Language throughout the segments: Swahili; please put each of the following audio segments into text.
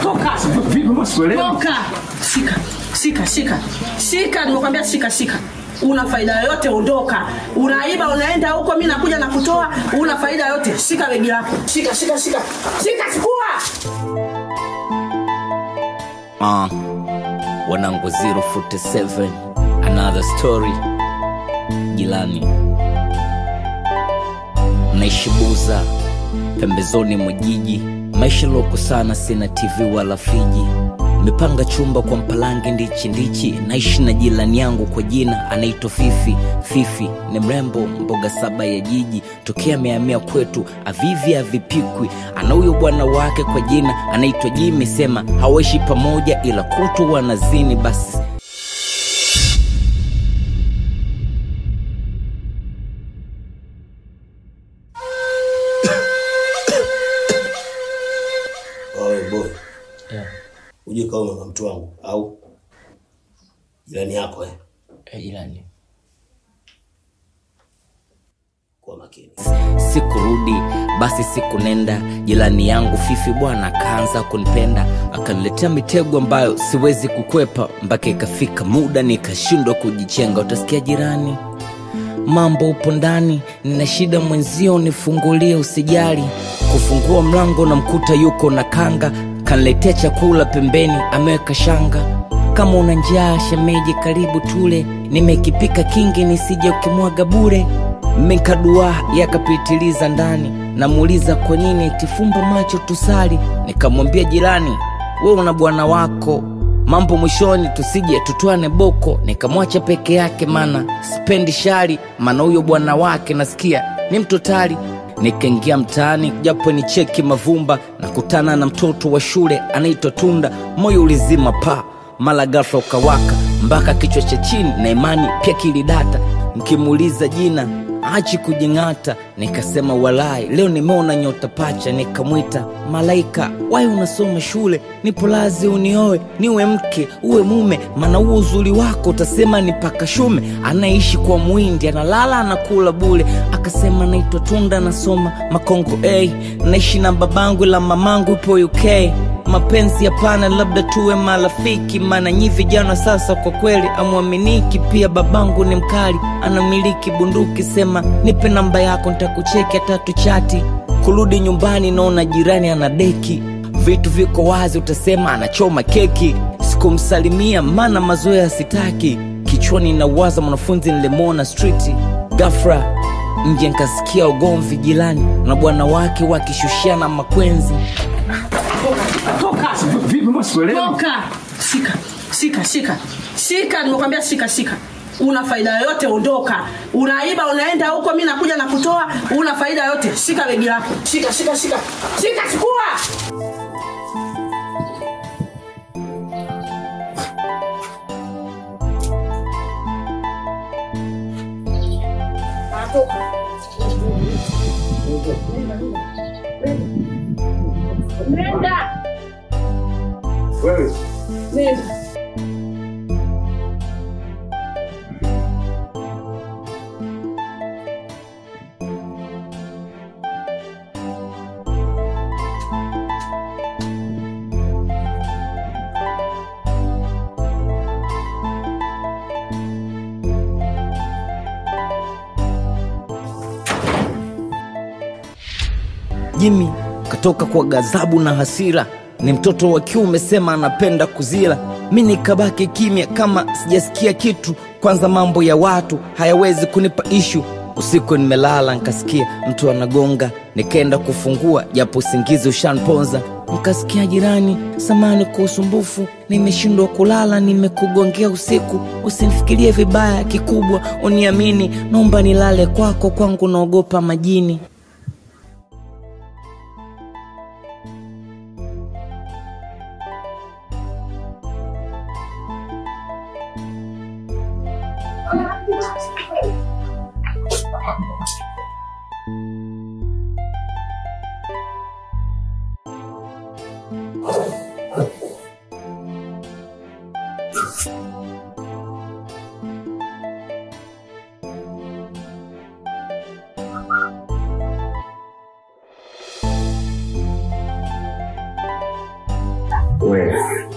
toka Vipi maswelewi? toka shika shika shika shika nimekwambia shika shika una faida yoyote ondoka unaiba unaenda huko mi nakuja na kutoa una faida yoyote shika begi lako shika shika shika shika chukua Uh, wanangu 047 another story jilani naishi buza pembezoni mwa jiji maisha loko sana sina tv wala friji mepanga chumba kwa mpalange ndichi ndichi naishi na jirani yangu kwa jina anaitwa fifi fifi ni mrembo mboga saba ya jiji tokea amehamia kwetu avivi avipikwi ana huyo bwana wake kwa jina anaitwa jimi sema hawaishi pamoja ila kutu wanazini basi Oe boy. Uje kaoma na mtu wangu au jirani yako eh? jirani Kwa makini. sikurudi basi siku nenda jirani yangu fifi bwana akaanza kunipenda akaniletea mitego ambayo siwezi kukwepa mpaka ikafika muda nikashindwa kujichenga utasikia jirani mambo upo ndani nina shida mwenzio nifungulie usijali kufungua mlango na mkuta yuko na kanga kaniletea chakula pembeni ameweka shanga kama una njaa shemeji karibu tule nimekipika kingi nisije ukimwaga bure mekadua yakapitiliza ndani namuuliza kwa nini itifumba macho tusali nikamwambia jirani we una bwana wako mambo mwishoni tusije tutwane boko nikamwacha peke yake mana spendi shari maana huyo bwana wake nasikia ni mtotali nikaingia mtaani japo ni cheki mavumba na kutana na mtoto wa shule anaitwa tunda moyo ulizima pa mala ghafla ukawaka mpaka kichwa cha chini na imani pia kilidata mkimuuliza jina achi kujing'ata nikasema walai leo nimeona nyota pacha nikamwita malaika wai unasoma shule nipo lazi unioe niwe mke uwe mume maana huo uzuri wako utasema ni paka shume anaishi kwa mwindi analala anakula bule akasema naitwa tunda nasoma makongo a naishi na babangu la mamangu ipo uk mapenzi hapana labda tuwe marafiki maana nyi vijana sasa kwa kweli amwaminiki pia babangu ni mkali anamiliki bunduki sema nipe namba yako ntakucheki atatu chati kurudi nyumbani naona jirani ana deki vitu viko wazi utasema anachoma keki sikumsalimia maana mazoea sitaki kichwani nawaza mwanafunzi nilimwona striti gafra nje nkasikia ugomvi jirani na bwana wake wakishushiana makwenzi toka Vipi maswelewi? toka shika shika shika shika nimekwambia shika shika una faida yoyote ondoka unaiba unaenda huko mi nakuja na kutoa una faida yoyote shika begi lako shika shika shika shika chukua Nenda. Wewe Nenda. jimi katoka kwa ghadhabu na hasira ni mtoto wa kiume sema anapenda kuzila mi nikabaki kimya kama sijasikia kitu kwanza mambo ya watu hayawezi kunipa ishu usiku nimelala nkasikia mtu anagonga nikaenda kufungua japo usingizi ushanponza nkasikia jirani samani kwa usumbufu nimeshindwa kulala nimekugongea usiku usimfikirie vibaya kikubwa uniamini naomba nilale kwako kwangu naogopa majini Wewe.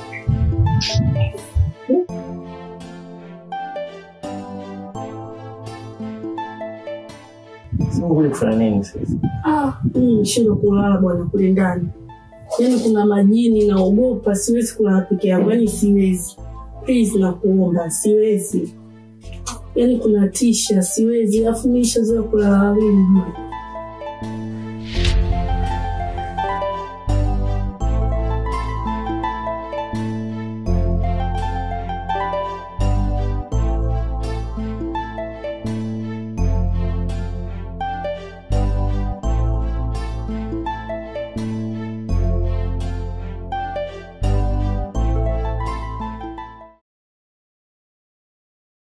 Sasa kuja kufanya nini sasa? Ah, mimi nishindwa kulala bwana kule ndani. Yaani kuna majini naogopa, siwezi kulala peke yangu, yaani siwezi. Please nakuomba, siwezi. Yaani kuna tisha, siwezi. Alafu mimi nishazoea kulala wawili.